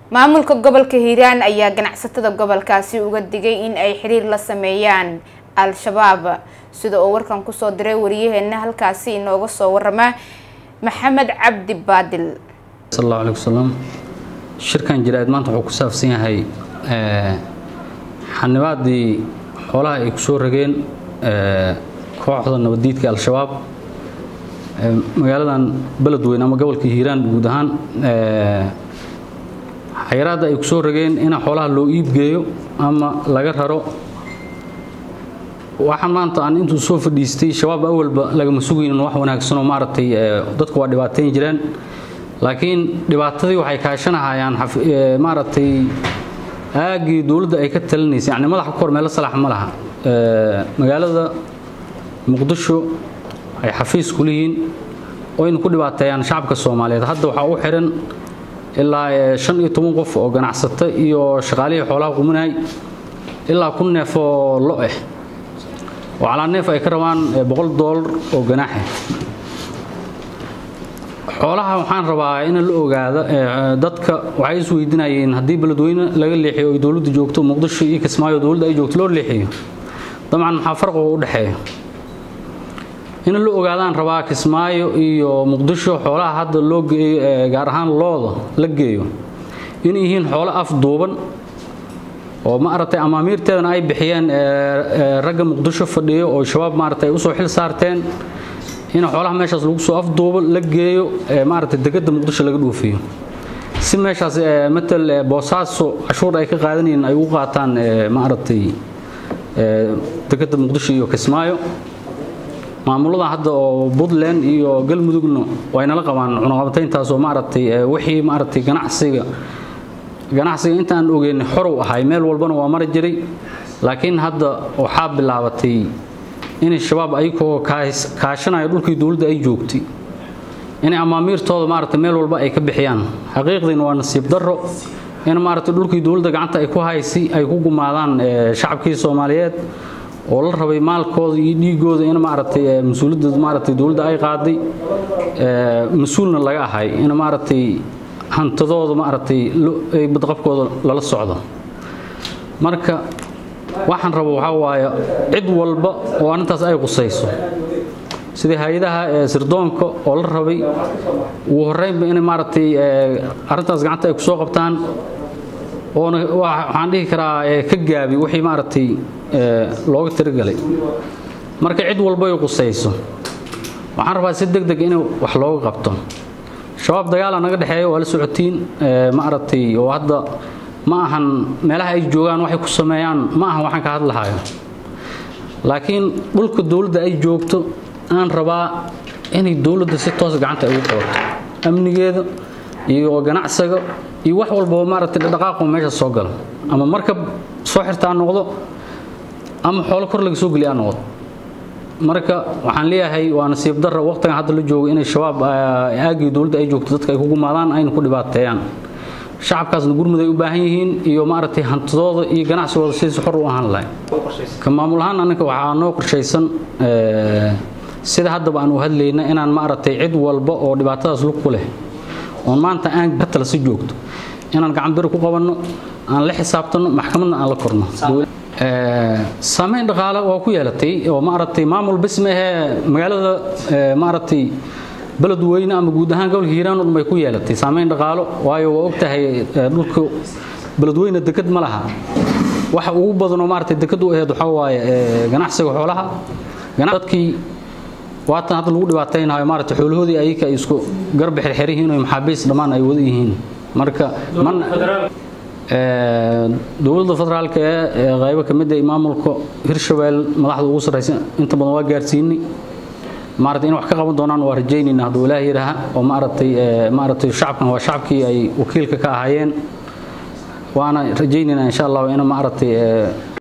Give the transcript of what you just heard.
maamulka gobolka hiiraan ayaa ganacsatada gobolkaasi uga digay in ay xiriir la sameeyaan al-shabaab sida uu warkan kusoo diray wariyaheena halkaasi inooga soo warama maxamed cabdi baadil sal allahu aleyh wasalam shirkan jiraad maanta wuxuu ku saabsan yahay xanibaadii xoolaha ay ku soo rageen kooxda nabaddiidka al-shabaab magaaladan beledweyne ama gobolka hiiraan guud ahaan xayiraadda ay ku soo rageen in xoolaha loo iibgeeyo ama laga raro waxaan maanta aan intuu soo fadhiistay shabaab awalba lagama sugaynin wax wanaagsanoo maaragtay dadku waa dhibaateyn jireen laakiin dhibaatadii waxay kaashanahayaan maaragtay aagii dowladda ay ka talinaysa yani madaxa ku hor meelo salax ma laha magaalada muqdisho ay xafiis ku leeyihiin oo aynu ku dhibaateeyaan shacabka soomaaliyeed hadda waxaa u xiran ilaa shan iyo toban qof oo ganacsato iyo shaqaalihii xoolaha quminay ilaa kun neef oo lo ah oo calaa neef ay ka rabaan boqol doolar oo ganaaxa xoolaha waxaan rabaa in la ogaado dadka waxay is weydiinayeen haddii beledweyne laga leexiyo ay dowladda joogto muqdisho iyo kismaayo dowladda ay joogto loo leexiyo dabcan maxaa farqiga u dhexeeya in la ogaadaan rabaa kismaayo iyo muqdisho xoolaha hadda loo geeyo gaar ahaan looda la geeyo inay yihiin xoolo afduuban oo maaragtay amaamiirteedana ay bixiyeen ragga muqdisho fadhiyo oo shabaab maaragtay usoo xil saarteen in xoolaha meeshaas lagu soo afduubo la geeyo maaragtay degada muqdisho laga dhoofiyo si meeshaas matal boosaaso cashuur ay ka qaadanayeen ay ugu qaataan maaragtay degada muqdisho iyo kismaayo maamulada hadda oo puntland iyo galmudugna waynala qabaan cunaqabatayntaas oo maaragtay wixii maaragtay ganacsiga ganacsiga intaan ogeyn xorow ahay meel walbana waa mari jiray laakiin hadda waxaa bilaabatay inay shabaab ayagoo kaashanaya dhulkii dowladda ay joogtay inay amaamiirtooda maaragtay meel walba ay ka bixiyaan xaqiiqdiina waa nasiib darro in maaragtay dhulkii dowladda gacanta ay ku haysi ay ku gumaadaan shacabkii soomaaliyeed oo la rabay maalkooda iyo dhiigooda in maaragtay mas-uuliyadda maaragtay dowladda ay qaaday mas-uulna laga ahay in maaragtay hantidooda maaragtay badqabkooda lala socdo marka waxaan rabo waxaa waaye cid walba oo arrintaas ay qusayso sidii hay-adaha sirdoonka oo la rabay ugu horreynba inay maaragtay arrintaas gacanta ay ku soo qabtaan oona waxaan dhihi karaa ka gaabi wixii maaragtay looga tirigalay marka cid walba ay qusayso waxaan rabaa si deg deg in wax looga qabto shabaab dagaala naga dhexeeya waa la socotiin maaragtay oo hadda ma ahan meelaha ay joogaan waxay ku sameeyaan ma ahan waxaan ka hadlahayo laakiin dhulka dowladda ay joogto aan rabaa inay dowladda si toos gacanta ay ugu qabato amnigeeda iyo ganacsiga iyo wax walbaba maaragtay dhaqaaqo meesha soo gala ama markab soo xirtaa noqdo ama xoolo kor laga soo geliyaa noqdo marka waxaan leeyahay waa nasiib darra waqtigan hadda la joogo inay shabaab aagii dowladda ay joogto dadka ay ku gumaadaan ayna ku dhibaateeyaan shacabkaasna gurmud ay u baahan yihiin iyo maaragtay hantidooda iyo ganacsigooda sidiisa xor u ahaan lahay ka maamul ahaan annaga waxaa noo qorshaysan sida haddaba aan u hadlayna inaan maaragtay cid walba oo dhibaatadaas lug ku leh oon maanta aan batala si joogto inaan gacan biri ku qabanno aan la xisaabtanno maxkamadna aan la korno saamayn dhaqaale waa ku yeelatay oo maaragtay maamul bis ma ahee magaalada maaragtay beledweyne ama guud ahaan gobolka hiiraan un bay ku yeelatay saamayn dhaqaalo waayo waa ogtahay dhulka beledweyne deked ma laha waxa ugu badanoo maaragtay deked u aheed waxaa waaye ganacsiga xoolaha dadkii waatan hadda lagu dhibaataynayo maaragtay xoolahoodii ayaka ay isku garba xirxiran yihiin oo maxaabiis dhammaan ay wada yihiin marka man dowladda federaalka ee qaybo ka mid ah maamulka hirshabelle madaxda ugu sarraysa inta badan waa gaarsiinay maaragtay in wax ka qaban doonaan waa rajaynayna hadduu ilaahay yidhaaha oo maaragtay maaragtay shacabkan waa shacabkii ay wakiilka ka ahaayeen waana rajaynaynaa insha allah in maaragtay